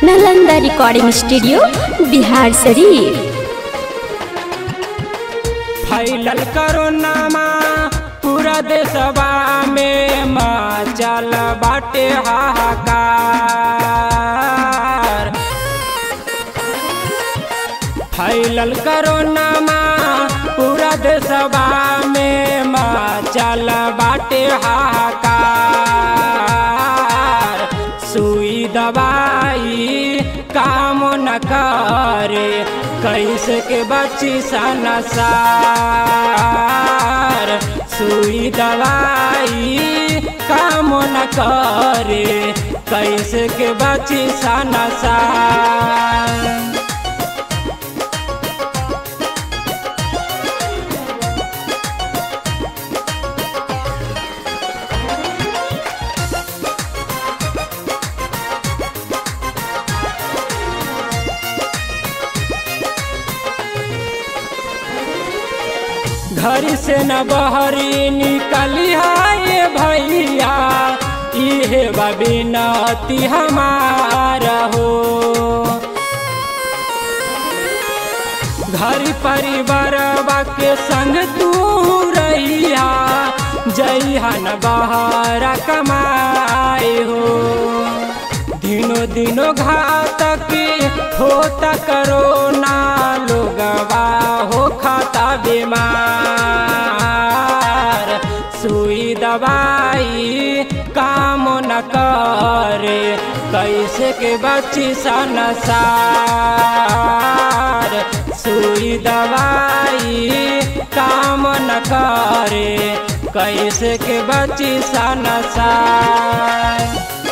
Nalanda recording studio Bihar शरीफ फैलल करोनामा पूरा देशवा में मचल बाटे हाहाकार फैलल करोनामा पूरा देशवा में मचल बाटे हाहाकार सुई दवाई काम न करे कैसे के बची सनसार सुई दवाई काम न करे कैसे के बची सनसार घर से न बहरी निकली है भैया इहे बिनती हमारा हो घर परिवार के संग तू रहिया जइहन बहर कमाए हो दिनों दिनों घातक होता करो ना लोगवा हो खाता बीमार सुई दवाई काम न करे कैसे के बची सनसार सुई दवाई काम न करे कैसे के बची सनसार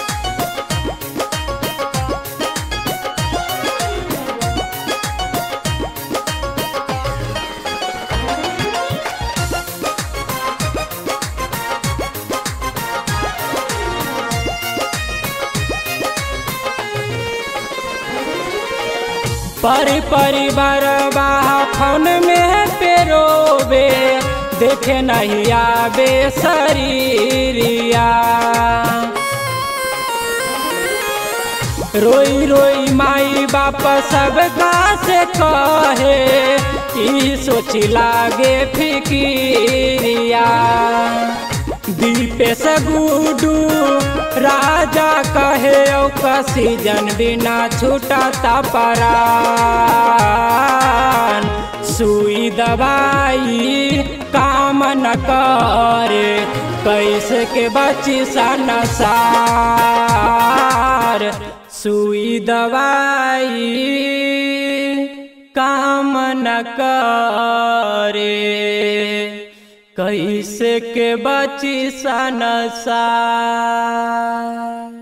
परि परिवार फोन में पेरोबे देखे नहीं आबे शरीरिया रोई रोई माई बाप सब से कहे ई सोची लागे फिकिरिया दीपे से गुडू राजा कहे सीजन बिना छूटता परान सुई दवाई काम न करे कैसे के बची सनसार सुई दवाई काम न करे कैसे के बची सनसार